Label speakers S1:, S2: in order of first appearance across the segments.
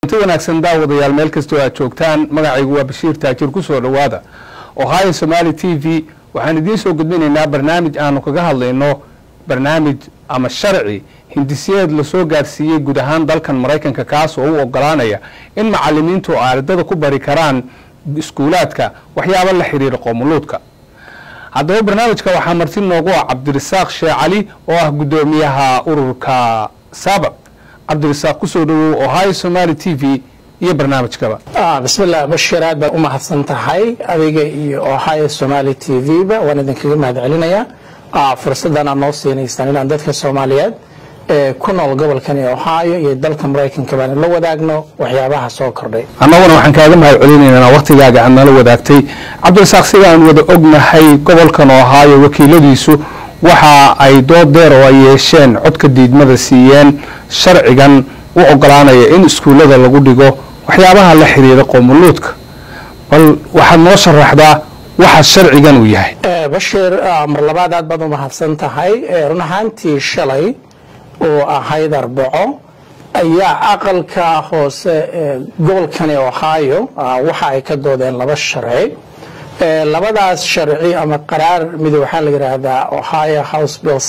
S1: kulanti wanaagsan daawadayaal meel kastoo aad joogtaan magacaygu waa bashiir taajir ku soo dhowaada ohio somaali t v waxaan idiin soo gudbinaynaa barnaamij aanu kaga hadlayno barnaamij ama sharci hindisiyeed lasoo gaarsiiyey guud ahaan dalkan maraykanka kaas oo u ogolaanaya in macalimiintu ardada ku bari karaan iskuulaadka waxyaaba la xiriira qoomuluudka haddaba barnaamijka waxaa marti noogu ah cabdirasaaq sheekh cali oo ah guddoomiyaha ururka saabaq cabdirasaaq kusoo dhowow ohio somaali t v iyo barnaamijkaba
S2: bismillaah bashir aad baan u mahadsan tahay adiga iyo ohio somaali t v ba waan idinkaga mahad celinayaa fursaddan aad noo siinaysaan inaan dadka soomaaliyeed ee ku nool gobolkani ohio iyo dalka maraykanka baan la wadaagno waxyaabaha soo kordhay
S1: annaguna waxaan kaaga mahad celinaynaa waktigaaga aad nala wadaagtay cabdirasaaq sidaan wada ognahay gobolkan ohio wakiiladiisu waxa ay dood deer oo ay yeesheen codka diidmada siiyeen sharcigan u ogolaanaya in iskuullada lagu dhigo waxyaabaha la xiriira qoomuluudka bal waxaad noo sharaxdaa waxa sharcigan uu yahay
S2: bashir mar labaad aad baad u mahadsan tahay run ahaantii shalay oo ahayd arbaco ayaa aqalka hoose ee gobolkani ohio waxa ay ka doodeen laba sharci labadaas sharci ama qaraar mid waxaa la yidhaahdaa ohio house bill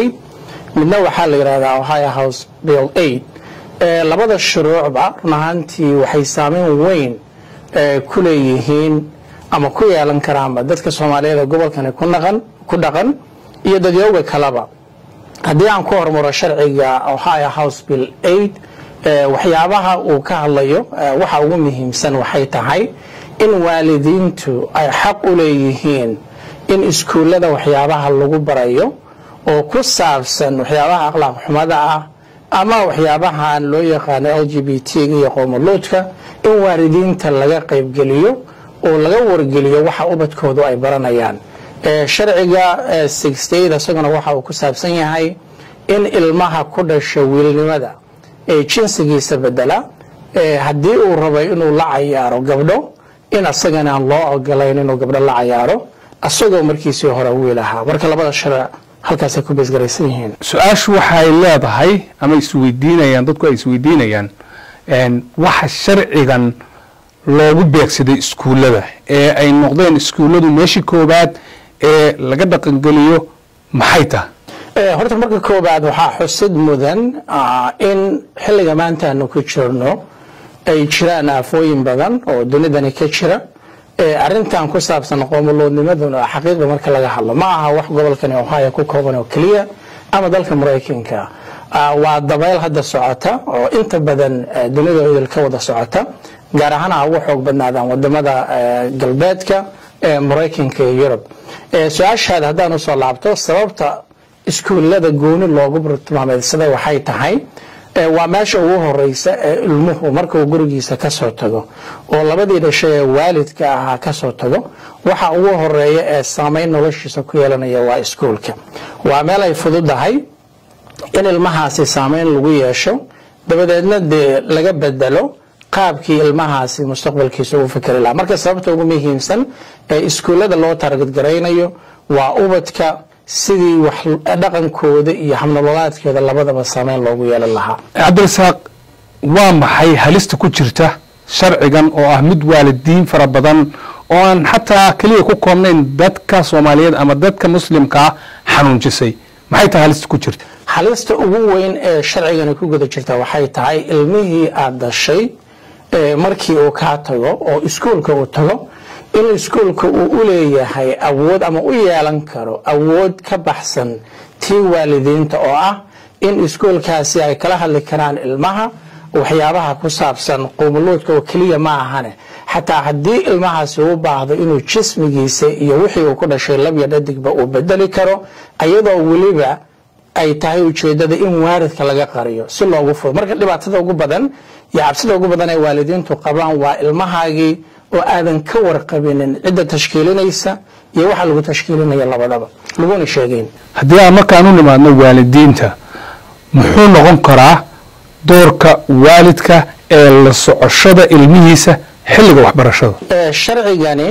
S2: midna waxaa la yidhahdaa ohio house bill labada shuruucba run ahaantii waxay saameyn weyn ku leeyihiin ama ku yeelan karaanba dadka soomaaliyeed ee gobolkani ku dhaqan iyo dadyooga kaleba haddii aan ku hormaro sharciga ohio house bill waxyaabaha uu ka hadlayo waxa ugu muhiimsan waxay tahay in waalidiintu ay xaq u leeyihiin in iskuullada waxyaabaha lagu barayo oo ku saabsan waxyaabaha akhlaaq xumada ah ama waxyaabahan loo yaqaano l g b t-ga iyo qoomuluudka in waalidiinta laga qaybgeliyo oo laga wargeliyo waxa ubadkoodu ay baranayaan sharciga isaguna waxa uu ku saabsan yahay in ilmaha ku dhasha wiilnimada ee jinsigiisa bedela haddii uu rabay inuu la cayaaro gabdho in asagana aan loo ogolayn inuu gabdho la cayaaro asagoo markiisii hore wiil ahaa marka labada sharc halkaasay ku beesgaraysan yihiin
S1: su-aashu waxay leedahay ama isweydiinayaan dadku ay isweydiinayaan waxa sharcigan loogu beegsaday iskuullada ee ay noqdeen iskuulladu meeshii koobaad ee laga dhaqangeliyo maxay tahay
S2: horta marka koobaad waxaa xusid mudan in xilliga maanta aanu ku jirno ay jiraan aafooyin badan oo dunidani ka jira arintan ku saabsan qoomuluudnimaduna xaqiiqda marka laga hadlo ma aha wax gobolkani ohio ku kooban oo keliya ama dalka maraykanka waa dabayl hadda socota oo inta badan dunida idil ka wada socota gaar ahaan ha ugu xoog badnaadaan wadamada galbeedka ee maraykanka iyo yurub su-aashaada haddaan usoo laabto sababta iskuullada gooni loogu tilmaameedsada waxay tahay waa meesha ugu horeysa ee ilmuhu markuu gurigiisa ka soo tago oo labadii dhashay ee waalidka ahaa ka soo tago waxa ugu horeeya ee saameyn noloshiisa ku yeelanaya waa iskuulka waa meel ay fududahay in ilmahaasi saameyn lagu yeesho dabadeedna dee laga bedelo qaabkii ilmahaasi mustaqbalkiisa uu fikri lahaa marka sababta ugu muhiimsan ee iskuullada loo taargadgaraynayo waa ubadka sidii wax dhaqankooda iyo habnololaadkeeda labadaba saameyn loogu yeelan lahaa
S1: cabdirasaaq waa maxay halista ku jirta sharcigan oo ah mid waalidiin fara badan oo aan xataa keliya ku koobnayn dadka soomaaliyeed ama dadka muslimkaa xanuunjisay maxay tahay halista ku jirta
S2: halista ugu weyn ee sharcigani ku guda jirta waxay tahay ilmihii aada dashay markii uu kaa tago oo iskuulka uu tago in iskuulka uu u leeyahay awood ama u yeelan karo awood ka baxsan tii waalidiinta oo ah in iskuulkaasi ay kala hadli karaan ilmaha waxyaabaha ku saabsan qoomuluudka oo keliya ma ahane xataa haddii ilmahaasi u baahdo inuu jismigiisa iyo wixii uu ku dhashay labya dhadigba uu bedeli karo ayadoo weliba ay tahay ujeedada in waaridka laga qariyo si loogu fudo marka dhibaatada ugu badan iyo cabsida ugu badan ee waalidiintu qabaan waa ilmahaagii oo aadan ka warqabinin cidda tashkiilinaysa iyo waxa lagu tashkiilinaya labadaba laguna sheegeyn
S1: haddii aan markaan u nimaadno waalidiinta muxuu noqon karaa doorka waalidka ee la socoshada ilmihiisa xilliga waxbarashada
S2: sharcigani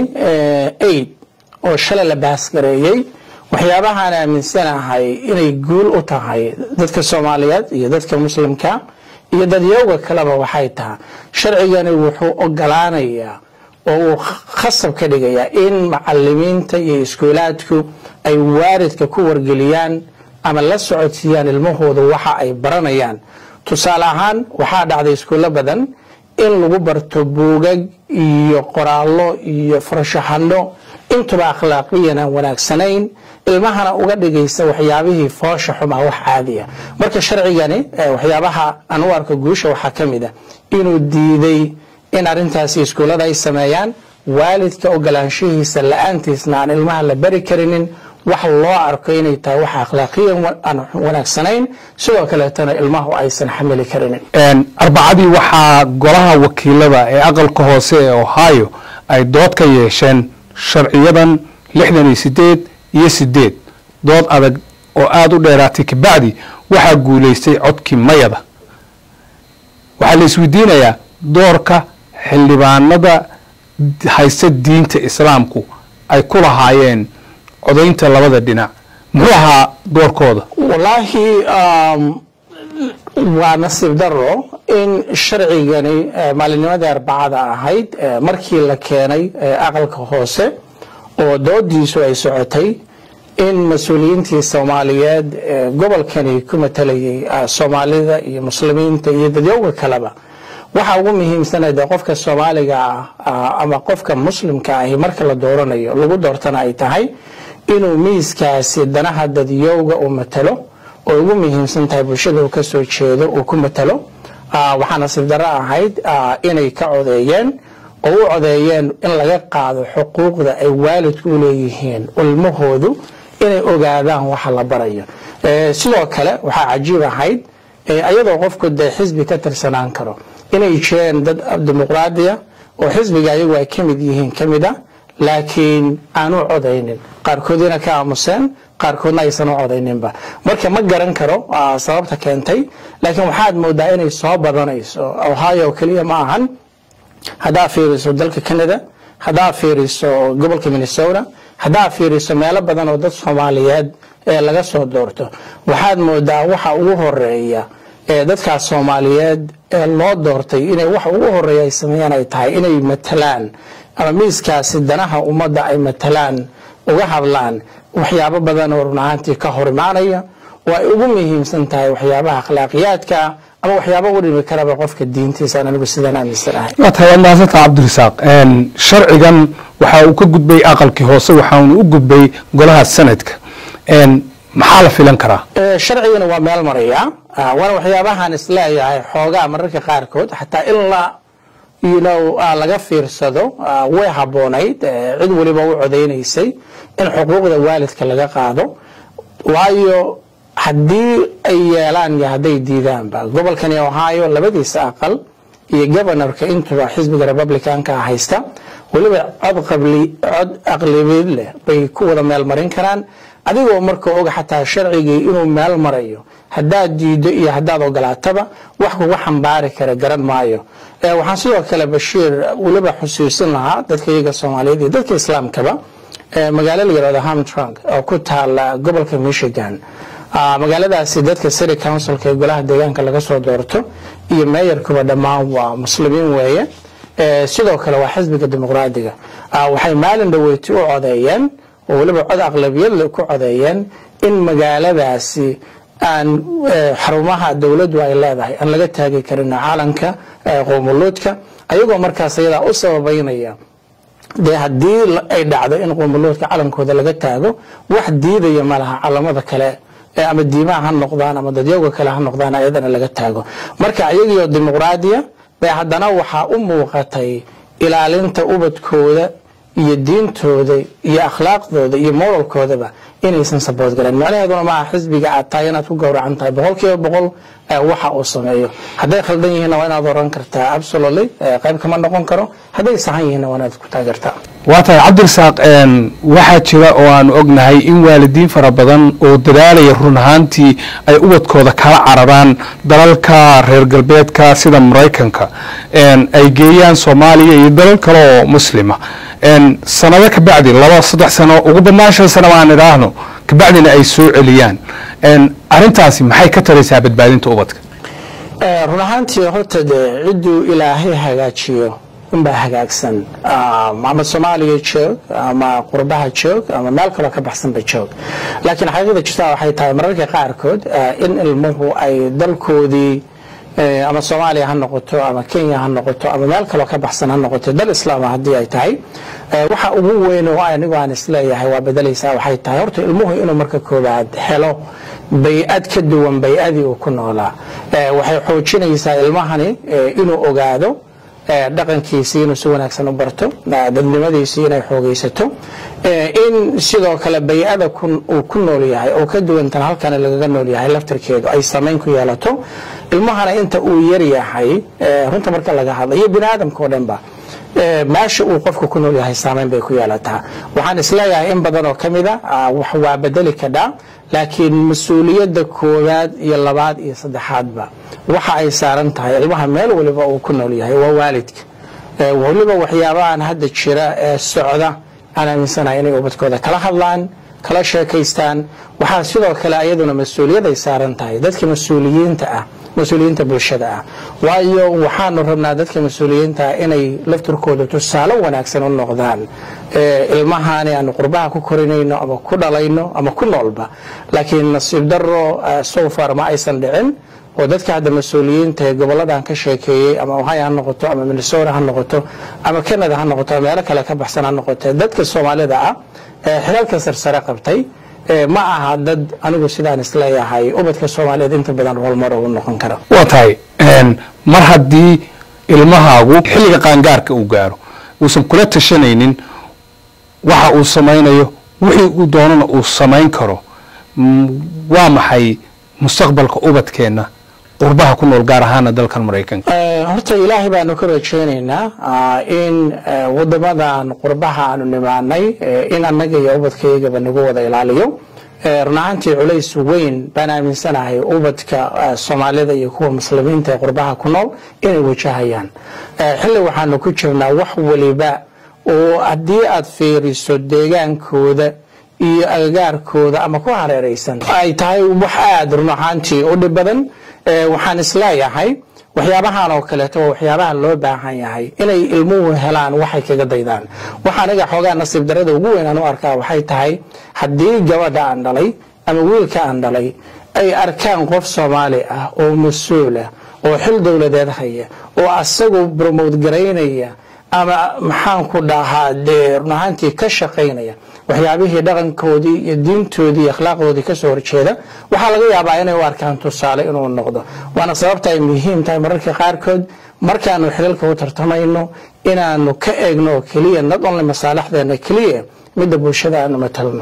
S2: aid oo shalay la baasgareeyey waxyaabahaan aaminsanahay inay guul u tahay dadka soomaaliyeed iyo dadka muslimka iyo dadyowga kaleba waxay tahay sharcigani wuxuu ogolaanayaa oo uu khasab ka dhigayaa in macalimiinta iyo iskuulaadku ay waalidka ku wargeliyaan ama la socodsiiyaan ilmahooda waxa ay baranayaan tusaale ahaan waxaa dhacday iskuullo badan in lagu barto buugag iyo qoraallo iyo farshaxano intuba akhlaaqiyan aan wanaagsanayn ilmahana uga dhigaysa waxyaabihii foosha xumaa wax caadiya marka sharcigani waxyaabaha aan u arko guusha waxaa ka mid a inuu diiday in arrintaasi iskuullada ay sameeyaan waalidka ogolaanshihiisa la-aantiisna aan ilmaha la bari karinin wax loo arko inay tahay wax akhlaaqiyan aan wanaagsanayn sidoo kaleetana ilmahu aysan xamili karinin
S1: arbacadii waxaa golaha wakiilada ee aqalka hoose ee ohio ay dood ka yeesheen sharciyadan lixdan iyo sideed iyo sideed dood adag oo aada u dheeraatay kabacdi waxaa guulaystay codkii mayada waxaa la isweydiinayaa doorka xildhibaanada haysta diinta islaamku ay ku lahaayeen codaynta labada dhinac muxuu ahaa doorkooda
S2: wallaahi waa nasiib daro in sharcigani maalinnimadii arbacada ahayd markii la keenay aqalka hoose oo doodiisu ay socotay in mas-uuliyiintii soomaaliyeed gobolkani ku matalayay soomaalida iyo muslimiinta iyo dadyowga kaleba waxa ugu muhiimsana dee qofka soomaaliga ah ama qofka muslimka ahi marka la dooranayo lagu doortana ay tahay inuu miiskaasi danaha dadyowga uu matalo oo ugu muhiimsan tahay bulshada uu kasoo jeedo uu ku matalo waxaa nasiib darro ahayd inay ka codeeyeen oo u codeeyeen in laga qaado xuquuqda ay waalidku u leeyihiin ilmahoodu inay ogaadaan waxa la barayo sidoo kale waxaa cajiib ahayd ayadoo qofku dee xisbi ka tirsanaan karo inay jireen dad dimuqraadiya oo xisbiga ayagu ay ka mid yihiin ka mid a laakiin aanu codaynin qaarkoodina ka aamuseen qaarkoodna aysan u codayninba marka ma garan karo sababta keentay laakiin waxaad moodaa inay soo badanayso ohio keliya ma ahan haddaa fiiriso dalka canada haddaa fiiriso gobolka minnesota haddaa fiiriso meelo badan oo dad soomaaliyeed ee laga soo doorto waxaad moodaa waxa ugu horeeya ee dadkaas soomaaliyeed ee loo doortay inay waxa ugu horeeya ay sameeyaan ay tahay inay matalaan ama miiskaasi danaha ummadda ay matalaan uga hadlaan waxyaabo badan oo run ahaantii ka hor imaanaya oo ay ugu muhiimsan tahay waxyaabaha akhlaaqiyaadka ama waxyaaba u dhimi karaba qofka diintiisa aan anigu sidaan aaminsanahay
S1: waa tahay waad mahadsantaha cabdirasaaq sharcigan waxa uu ka gudbay aqalkii hoose waxaanu u gudbay golaha sanadka maxaa la filan karaa
S2: sharcigana waa meel maraya waana waxyaabahaan isleeyahay xoogaa mararka qaarkood xataa in la ynow laga fiirsado way habboonayd cid weliba u codaynaysay in xuquuqda waalidka laga qaado waayo haddii ay yeelaan iyo hadday diidaanba gobolkani ohio labadiisa aqal iyo governorka intuba xisbiga republicanka haysta weliba cod cod aqlibeed leh bay ku wada meel marin karaan adigoo marka oga xataa sharcigii inuu meel marayo haddaad diido iyo haddaad ogolaataba wax kuga xambaari kara garan maayo waxaan sidoo kale bashiir weliba xusuusin lahaa dadka iyaga soomaaliyeed iyo dadka islaamkaba magaalo la yirahdo hamtrunk oo ku taala gobolka michigan magaaladaasi dadka city councilka ee golaha deegaanka laga soo doorto iyo meeyarkuba dhammaan waa muslimiin weeye sidoo kale waa xisbiga dimuqraadiga waxay maalin dhaweyti u codeeyeen oo weliba cod aqlabiyad ku codeeyeen in magaaladaasi aan xarumaha dowladdu ay leedahay aan laga taagi karin caalanka qoomuluudka ayagoo markaas ayadaa u sababaynaya dee haddii ay dhacdo in qoomuluudka calankooda laga taago wax diidaya malaha calamada kale ama diimaha ha noqdaan ama dadyoga kale ha noqdaan ayadana laga taago marka ayagiioo dimuqraadiya bay haddana waxaa u muuqatay ilaalinta ubadkooda iyo diintooda iyo akhlaaqdooda iyo moralkoodaba inaysan sabood galeen macnaheeduna maaha xisbiga aad tahay inaad ku gowracan tahay boqol kiiba boqol waxa uu sameeyo hadday khaldan yihiinna waa inaad oran kartaa absolutely qayb kama noqon karo hadday sahan yihiinna waa inaad ku taageertaa
S1: waa tahay cabdirasaaq waxaa jira oo aanu ognahay in waalidiin fara badan oo dadaalaya run ahaantii ay ubadkooda kala cararaan dalalka reer galbeedka sida maraykanka ay geeyaan soomaaliya iyo dalal kale oo muslima sanado kabacdi laba saddex sano ugu badnaan shan sano aan idhaahno kabacdina ay soo celiyaan arintaasi maxay ka taraysaa badbaadinta ubadka
S2: run ahaantii horta dee cidduu ilaahay hagaajiyo unbaa hagaagsan ama soomaaliya joog ama qurbaha joog ama meel kaloo ka baxsanba joog laakiin xaqiiqda jirtaa waxay tahay mararka qaarkood in ilmuhu ay dalkoodii ama soomaaliya ha noqoto ama kenya ha noqoto ama meel kaloo ka baxsan ha noqoto dal islaama haddii ay tahay waxa ugu weyn oo anigu aan isleeyahay waa bedelaysaa waxay tahay horta ilmuhu inuu marka koobaad helo bay-ad ka duwan bay-adii uu ku noolaa waxay xoojinaysaa ilmahani inuu ogaado dhaqankiisii inuu si wanaagsan u barto dadnimadiisii inay xoogaysato in sidoo kale bay-ada uu ku nool yahay oo ka duwantan halkan lagaga nool yahay laftirkeedu ay samayn ku yeelato ilmahana inta uu yar yahay runta marka laga hadla iyo bini aadamka oo dhanba meesha uu qofka ku nool yahay saamayn bay ku yeelataa waxaan isleeyahay in badan oo ka mida wax waa bedeli kadhaa laakiin mas-uuliyadda koowaad iyo labaad iyo saddexaadba waxa ay saaran tahay ilmaha meel waliba uu ku nool yahay waa waalidka waliba waxyaabahan hadda jira ee socda aan aaminsanahay inay ubadkooda kala hadlaan kala sheekaystaan waxaa sidoo kale ayaduna mas-uuliyad ay saaran tahay dadka mas-uuliyiinta ah mas-uuliyiinta bulshada ah waayo waxaanu rabnaa dadka mas-uuliyiinta ah inay laftirkooda tusaale wanaagsan u noqdaan ilmahaani aanu qurbaha ku korinayno ama ku dhalayno ama ku noolba laakiin nasiib daro sofar ma aysan dhicin oo dadka hadda mas-uuliyiinta ee goboladan ka sheekeeyey ama ohio ha noqoto ama minnesota ha noqoto ama canada ha noqoto ama meelo kale ka baxsan ha noqote dadka soomaalida ah ee xilalka sarsare qabtay ma aha dad anigu sidaan isleeyahay ubadka soomaaliyeed inta badan rolmar ugu noqon kara
S1: waa tahay mar haddii ilmahaagu xilliga qaangaarka uu gaaro uusan kula tashanaynin waxa uu samaynayo wixii uu doonana uu samayn karo waa maxay mustaqbalka ubadkeenna qurbaha ku nool gaar ahaana dalkan maraykanka
S2: horta ilaahay baanu ka rajaynaynaa in wadamadan qurbaha aanu nimaanay in annaga iyo ubadkaygaba nagu wada ilaaliyo run ahaantii culays weyn baan aaminsanahay ubadka soomaalida iyo kuwa muslimiinta ee qurbaha ku nool inay wajahayaan xilli waxaanu ku jirnaa wax waliba oo haddii aad fiiriso deegaankooda iyo agagaarkooda ama ku hareeraysan ay tahay wax aada run ahaantii u dhib badan waxaan isleeyahay waxyaabahan oo kaleeto waa waxyaabaha loo baahan yahay inay ilmuhu helaan waxay kaga daydaan waxa aniga xoogaa nasiib darada ugu weyn aan u arkaa waxay tahay haddii gabadha aan dhalay ama wiilka aan dhalay ay arkaan qof soomaali ah oo mas-uul ah oo xil dowladeed haya oo asagu bromote garaynaya ama maxaan ku dhahaa dee run ahaantii ka shaqaynaya waxyaabihii dhaqankoodii iyo diintoodii iyo akhlaaqdoodii kasoo horjeeda waxaa laga yaabaa inay u arkaan tusaale inuu noqdo waana sababta ay muhiim tahay mararka qaarkood markaanu xilalka u tartamayno inaanu ka eegno oo keliya not only masaalixdeena keliya midda bulshada aanu matalno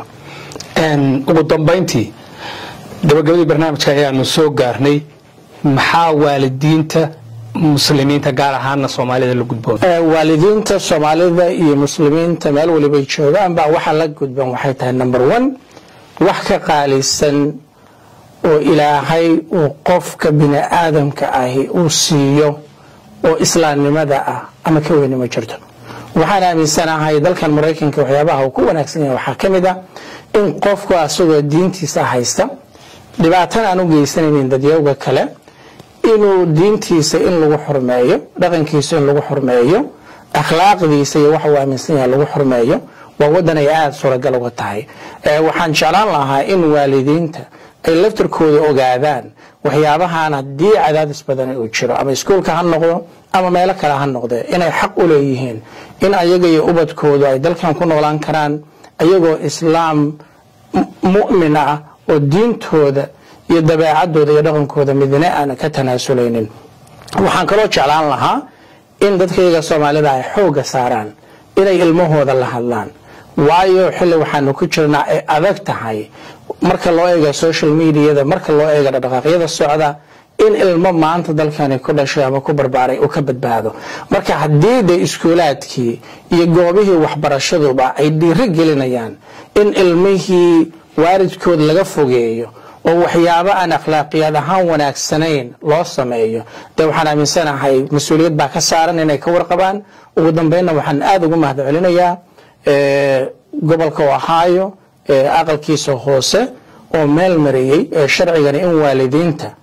S1: ugu dambayntii gabagabadii barnaamijka ayaanu soo gaarnay maxaa waalidiinta muslimiinta gaar ahaana soomaalida la gudboon
S2: waalidiinta soomaalida iyo muslimiinta meel walibay joogaan baa waxa la gudban waxay tahay number one wax ka qaalisan oo ilaahay uu qofka bini aadamka ahi uu siiyo oo islaamnimada ah ama ka weyni ma jirto waxaan aaminsanahay dalkan maraykanka waxyaabaha uu ku wanaagsan yahay waxaa ka mid ah in qofku asagoo diintiisa haysta dhibaatana aan u geysanaynin dadyowga kale inuu diintiisa in lagu xurmeeyo dhaqankiisa in lagu xurmeeyo akhlaaqdiisa iyo waxa uu aaminsan yahay lagu xurmeeyo waa wadan ay aada suuragal uga tahay waxaan jeclaan lahaa in waalidiinta ay laftirkooda ogaadaan waxyaabahan haddii cadaadis badan uu jiro ama iskuulka ha noqdo ama meelo kale ha noqde inay xaq u leeyihiin in ayaga iyo ubadkoodu ay dalkan ku noolaan karaan ayagoo islaam mu'min ah oo diintooda iyo dabeecadooda iyo dhaqankooda midna aan ka tanaasuleynin waxaan kaloo jeclaan lahaa in dadkayga soomaalida ay xoogga saaraan inay ilmahooda la hadlaan waayo xilli waxaanu ku jirnaa ay adag tahay marka loo eega social mediada marka loo eega dhaqdhaqaaqyada socda in ilmo maanta dalkani ku dhashay ama ku barbaaray uu ka badbaado marka haddii de iskuulaadkii iyo goobihii waxbarashaduba ay dhiiro gelinayaan in ilmihii waalidkood laga fogeeyo oo waxyaabo aan akhlaaqiyaad ahaan wanaagsanayn loo sameeyo dee waxaan aaminsanahay mas-uuliyad baa ka saaran inay ka warqabaan ugu dambeynna waxaan aada ugu mahad celinayaa gobolka ohio aqalkiisa hoose oo meel mariyey sharcigani in waalidiinta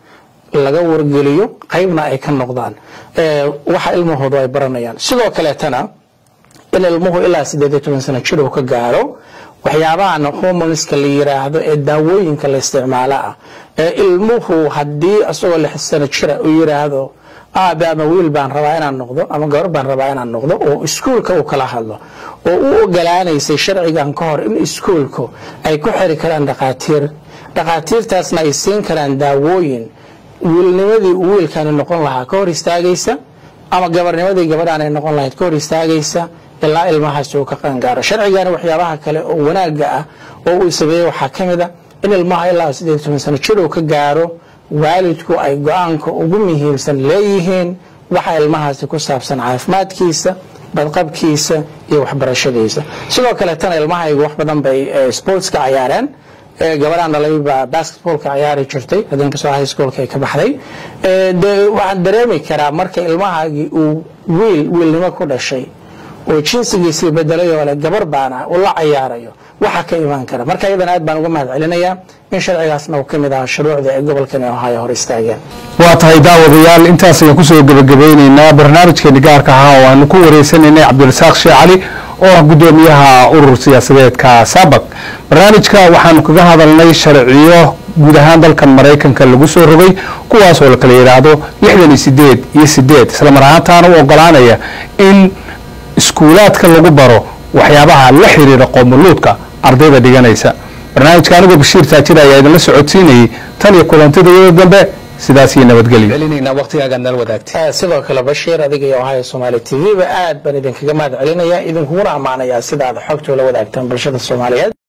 S2: laga wargeliyo qaybna ay ka noqdaan waxa ilmahoodu ay baranayaan sidoo kaleetana in ilmuhu ilaa siddeed iyo toban sano jir uu ka gaaro waxyaabahan hormoneska la yiraahdo ee daawooyinka la isticmaalo ah ee ilmuhu haddii isagoo lix sano jira uu yiraahdo aabe ama wiil baan rabaa inaan noqdo ama gabar baan rabaa inaan noqdo oo iskuulka uu kala hadlo oo u ogolaanaysay sharcigan ka hor in iskuulku ay ku xiri karaan dhaqaatiir dhaqaatiirtaasna ay siin karaan daawooyin wiilnimadii uu wiilkani noqon lahaa ka hor istaagaysa ama gabarnimadii gabadhaan ay noqon lahayd ka hor istaagaysa ilaa ilmahaasi uu ka qaangaaro sharcigani waxyaabaha kale oo wanaaga ah oo uu sameeyey waxaa ka mid a in ilmaha ilaa siddeed iyo toban sano jir uu ka gaaro waalidku ay go-aanka ugu muhiimsan leeyihiin waxa ilmahaasi ku saabsan caafimaadkiisa badqabkiisa iyo waxbarashadiisa sidoo kaleetana ilmahaygu wax badan bay sportska cayaareen gabadhaan dhalay baa basketballka ciyaari jirtay hadinkastoo high schoolka ay ka baxday de waxaan dareemi karaa marka ilmahaagii uu wiil wiilnimo ku dhashay oo jinsigiisii bedelay oo le gabar baana uu la cayaarayo waxa ka imaan kara marka iyadan aad baan uga mahad celinayaa in sharcigaasna uu ka mid ahaa shuruucda ay gobolkani ohaayo hor istaageen
S1: waa tahay daawadayaal intaas ayaan kusoo gebagabeyneynaa barnaamijkeeni gaarka ahaa oo aanu ku wareysanaynay cabdirasaaq sheekh cali oo ah guddoomiyaha urur siyaasadeedka sabak barnaamijka waxaanu kaga hadalnay sharciyo guud ahaan dalkan maraykanka lagu soo rogay kuwaasoo la kala yidhaahdo lixdan iyo sideed iyo sideed islamar ahaantaana u ogolaanaya in iskuulaadka lagu baro waxyaabaha la xiriira qoomuluudka ardayda dhiganaysa barnaamijka anigoo bashiir taajir ayaa idinla socodsiinayay tan iyo kulantidayada dambe sidaas iyo nabadgelyo waqtigaagaa nala wadaagtay
S2: sidoo kale bashiir adiga iyo ohio somaali t v ba aad baan idinkaga mahad celinayaa idinkuguna ammaanayaa sida aad xogtoola wadaagtaan bulshada soomaaliyeed